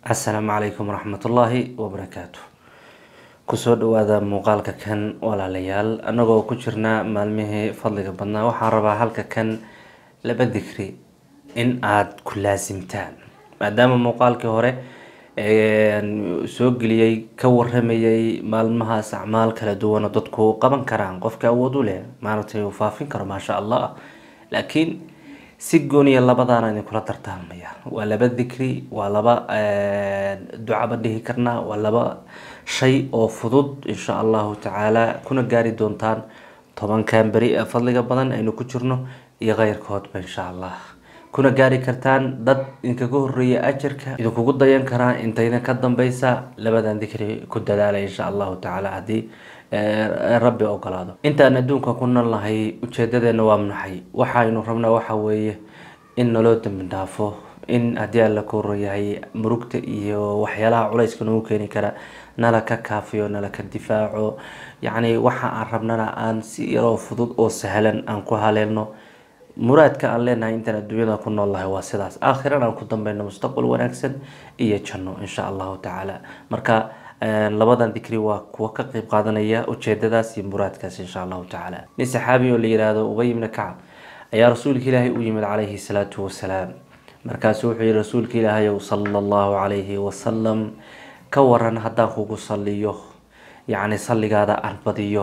asalaamu calaykum waraxmatullaahi wabarakaatu kusoo dhawaada muuqaalka kan walaalayaal annagoo ku jirnaa maalmihii fadliga badnaa waxaan rabaa halka kan laba dikri in aada ku laasimtaan maadaama muuqaalkii hore soo geliyey ka waramayay maalmahaas acmaal kala duwan oo dadku qaban karaan qofka awood u leh maaragtay uu faafin karo maasha allah laakiin si gooniya labadaana idinkula dardaarmaya waa laba dikri waa laba ducaba dhihi karnaa waa laba shay oo fudud insha allahu tacaala kuna gaari doontaan tobankan beri ee fadliga badan aynu ku jirno iyo keyrkoodba insha allah kuna gaari kartaan dad idinkaga horeeya ajarka idinkugu dayan karaa intayna ka dambeysa labadan dikri ku dadaalay insha allahu tacaala haddii rabbi ogolaado intaan adduunka ku noolnahay ujeedadeena waa maxay waxaynu rabnaa waxa weeye in naloo dambi dhaafo in haddii alla ka horeeyahay murugta iyo waxyaalaha culayska nagu keeni kara nala ka kaafiyo nala ka difaaco yacni waxa aan rabnana aan si yaroo fudud oo sahlan aan ku haleelno muraadka aan leenahay intaan adduunyada ku noolnahay waa sidaas aakhiran aan ku dambeyno mustaqbal wanaagsan iyo janno insha allahu tacaala marka labadan dikri waa kuwa ka qeyb qaadanaya ujeedadaas iyo muraadkaas insha allahu tacaala nin saxaabi oo la yihahdo ubay ibna kacab ayaa rasuulka ilaahay u yimid calayhi salaatu wasalaam markaasu wuxuu yihi rasuulka ilaahayow sala allahu calayhi wasalam ka waran haddaan kugu saliyo yacni salligaada aan badiyo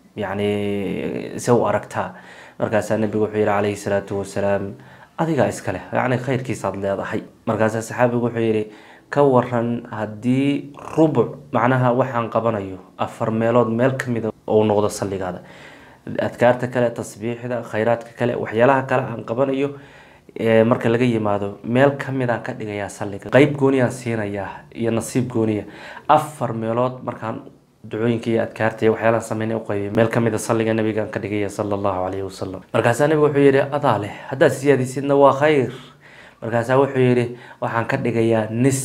yacni se u aragtaa markaasaa nabigu wuxuu yihi calayhi salaatu wasalaam adigaa iska leh yacni khayrkiisaad leedahay markaasaa saxaabigu wuxuu yihi ka waran haddii rubuc macnaha waxaan qabanayo afar meelood meel kamida ou noqdo salligaada adkaarta kale tasbiixda khayraadka kale waxyaalaha kale aan qabanayo marka laga yimaado meel kamidaan ka dhigayaa salliga qeyb gooniyaan siinayaa iyo nasiib gooniya afar meelood markaan ducooyinka iyo adkaarta iyo waxyaalaha sameynay uqeybiy meel kamida salliga nabigaan ka dhigaya sala allahu calayhi wasalam markaasaa nabigu wuxuu yihi adaa leh haddaad siyaadisidna waa khayr markaasaa wuxuu yihi waxaan ka dhigayaa nis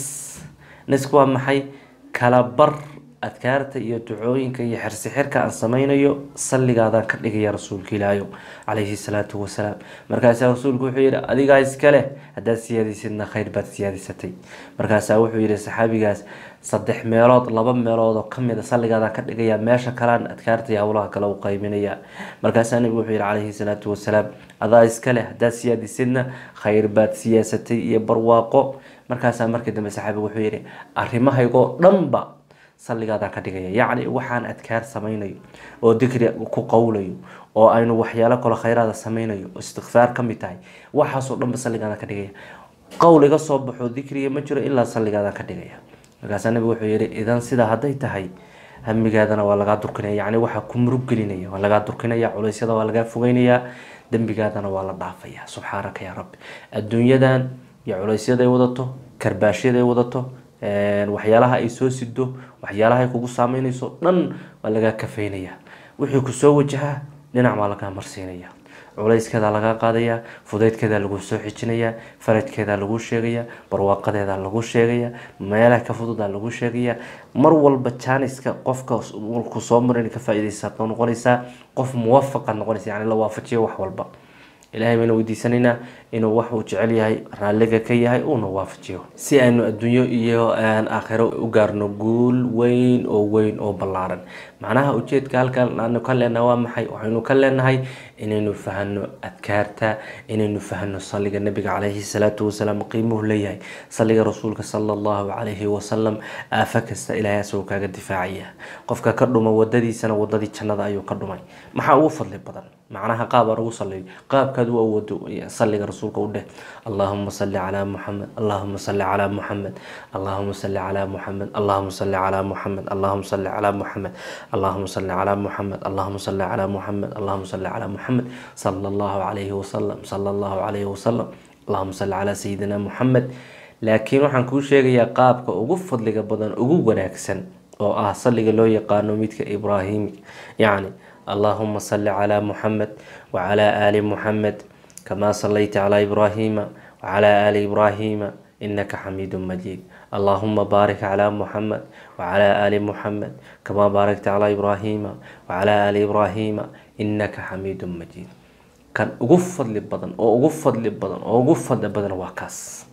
nisku waa maxay kala bar adkaarta iyo ducooyinka iyo xirsixirka aan sameynayo salligaadaan ka dhigaya rasuulka ilaahayo calayhi salaatu wasalaam markaasaa rasuulku wuxuu yihi adigaa iska leh haddaad siyaadisidna khayr baad siyaadisatay markaasaa wuxuu yihi saxaabigaas saddex meelood laba meelood oo kamid a salligaadaan ka dhigaya meesha kalean adkaarta iyo howlaha kale u qeybinaya markaasaa nabigu wuxuu yihi calayhi salaatu wasalaam adaa iska leh haddaad siyaadisidna khayr baad siyaasatay iyo barwaaqo markaasaa markii dambe saxaabigu wuxuu yihi arrimahaygoo dhanba salligaadaan ka dhigaya yacni waxaan adkaar sameynayo oo dikri ku qowlayo oo aynu waxyaalo kalo khayraada sameynayo oo istikfaar ka mid tahay waxaasoo dhanba salligaadaan ka dhigaya qowl iga soo baxo dikriga ma jiro ilaa salligaadaan ka dhigaya markaasaa nabigu wuxuu yihi idan sidaa hadday tahay hamigaadana waa lagaa durkinaya yacni waxaa ku murug gelinaya waa lagaa durkinaya culeysyada waa lagaa fogeynayaa dembigaadana waa la dhaafaya subxaanaka yaa rabbi adduunyadan iyo culeysyaday wadato karbaashyaday wadato waxyaalaha ay soo sido waxyaalaha ay kugu saameynayso dhan waa lagaa kafeynaya wixii kusoo wajahaa dhinac baa lagaa marsiinaya culayskeedaa lagaa qaadaya fudeydkeedaa lagu soo xijinaya farajkeedaa lagu sheegaya barwaaqadeedaa lagu sheegaya meelaha ka fududaa lagu sheegaya mar walba jaaniska qofka ku soo marin ka faa-ideysaad noqonaysaa qof muwafaqa noqonaysa yani la waafajiyo wax walba ilahay baynu weydiisanaynaa inuu wax uu jecel yahay raalliga ka yahay uuna waafajiyo si aynu adduunyo iyo aakhiro u gaarno guul weyn oo weyn oo ballaaran macnaha ujeedka halkan aanu ka leenahay waa maxay waxaynu ka leenahay inaynu fahano adkaarta inaynu fahano salliga nabiga calayhi salaatu wasalaam qiimuhu leeyahay salliga rasuulka sala allahu calayhi wasalam aafo kasta ilaahay asagoo kaaga difaacaya qofka ka dhuma wadadiisana wadadii jannada ayuu ka dhumay maxaa ugu fadli badan macnaha qaab aan ugu saliyo qaabkaad u awoodo salliga rasuulka u dheh allahuma salli calaa muxamed allahuma salli calaa muxamed allahuma salli calaa muxamed allahuma salli calaa muxamed allahuma salli calaa muxamed allahuma salli calaa muxamed allahuma salli calaa muxamed allahuma salli calaa muxamed sala allahu calayhi wasalam sala allahu calayhi wasalam allahuma salli calaa sayidina muxamed laakiin waxaan kuu sheegayaa qaabka ugu fadliga badan ugu wanaagsan oo ah salliga loo yaqaano midka ibraahimi yacni allahuma salli calaa muxamed wacalaa aali muxamed kamaa sallayta calaa ibraahiima wacalaa aali ibraahiima inaka xamiidu majiid allahuma baarik calaa muxamed wacalaa aali muxamed kamaa baarakta calaa ibraahiima wacalaa aali ibraahiima inaka xamiidu majiid kan ugu fadli badan oo ugu fadli badan oo ugu fadli badan waa kaas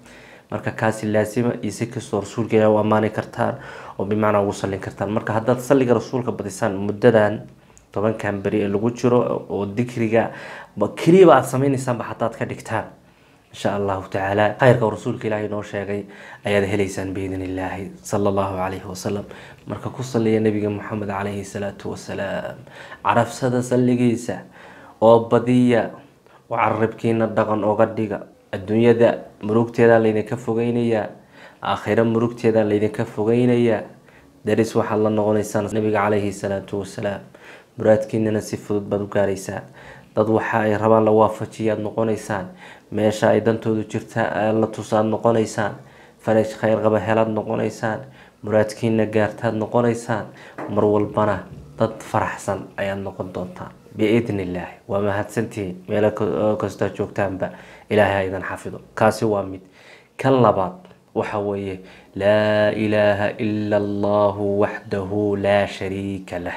marka kaasi laasima iyo si kastoo rasuulka ilahi u ammaani kartaan oo bimacnaa ugu sallin kartaan marka haddaad salliga rasuulka badisaan muddadan tobankan beri ee lagu jiro oo dikriga keliyaba aada sameynaysaanba hadaad ka dhigtaan insha allahu tacaala khayrka rasuulka ilaahay noo sheegay ayaad helaysaan biidn illaahi sala allahu calayhi wasalam marka ku saliya nabiga moxamed calayhi salaatu wasalaam carafsada salligiisa oo badiya oo carabkiina dhaqan oga dhiga adduunyada murugteeda laydinka fogeynayaa aakhiro murugteeda laydinka fogeynayaa daris waxaad la noqonaysaan nabiga calayhi salaatu wasalaam muraadkiinana si fudud baad u gaaraysaan dad waxa ay rabaan la waafajiyaad noqonaysaan meesha ay dantoodu jirta la tusaad noqonaysaan faraj khayr qaba helaad noqonaysaan muraadkiina gaartaad noqonaysaan mar walbana dad faraxsan ayaad noqon doontaan biidn illaahi waa mahadsantihiin meelo kastaa joogtaanba ilaahay ha idan xafido kaasi waa mid kan labaad waxa weeye laa ilaaha ila allahu waxdahu laa shariika lah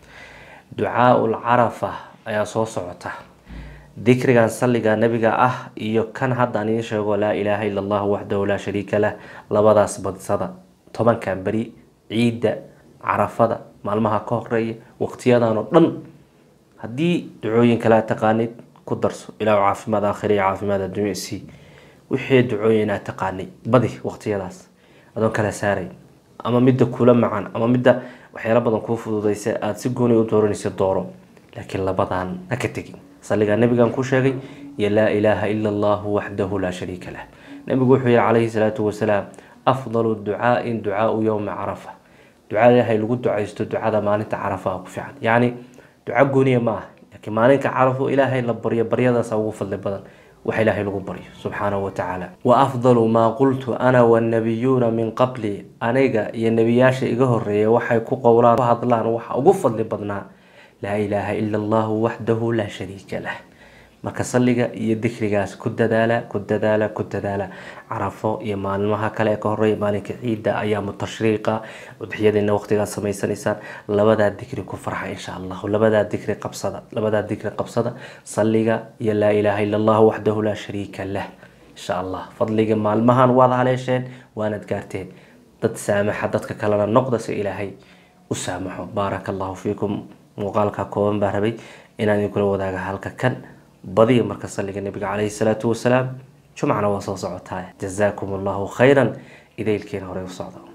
ducaau lcarafa ayaa soo socota dikrigan salliga nabiga ah iyo kan hadda aan idiin sheego laa ilaaha ila allah waxdahu laa shariika lah labadaas badsada tobankan beri ciidda carafada maalmaha ka horeeya waqtiyadan oo dhan haddii ducooyin kale taqaanid ku darso ilaa caafimaad aakhira iyo caafimaad adduunya sii wixii ducooyin aad taqaanay badi waqtiyadaas adoon kala saaray ama midda kula macan ama midda waxyaalo badan kuu fududaysa aada si gooni u dooranaysa dooro laakiin labadan ha ka tegin salligaa nabigan ku sheegay iyo laa ilaaha ila allahu waxdahu laa shariika lah nabigu wuxuu yihi calayhi salaatu wasalaam afdalu ducaain ducaau yowma carafa ducada ilaahay lagu ducaysto ducada maalinta carafa ku fiican yacni duco gooniya ma ah laakiin maalinka carafo ilaahay la baryo baryadaasa ugu fadli badan waxa ilaahay lagu baryo subxaanahu watacaala wa afdalu maa qultu ana wannabiyuuna min qabli aniga iyo nebiyaasha iga horeeya waxay ku qowlaan ku hadlaan waxa ugu fadli badnaa laa ilaaha ila allahu waxdahu laa shariika lah marka salliga iyo dikrigaas ku dadaala ku dadaala ku dadaala carafo iyo maalmaha kale ee ka horeeya maalinka ciidda ayaamu tashriiqa udxiyadiina waqtigaad samaysanaysaan labadaa dikri ku farxa insha allahu labadaa dikri qabsada labadaa dikri qabsada salliga iyo laa ilaaha ila allahu waxdahu laa shariika lah insha allah fadliga maalmahan waad haleesheen waanad gaarteen dad saamaxa dadka kalena noqda si ilaahay u saamaxo baaraka allahu fiikum muuqaalka kooban baa rabay inaan idinkula wadaaga halka kan badiya marka salliga nabiga calayhi salaatu wasalaam jumcana waa soo socotaa jazaakum allahu khayran idaylkiina horey u socda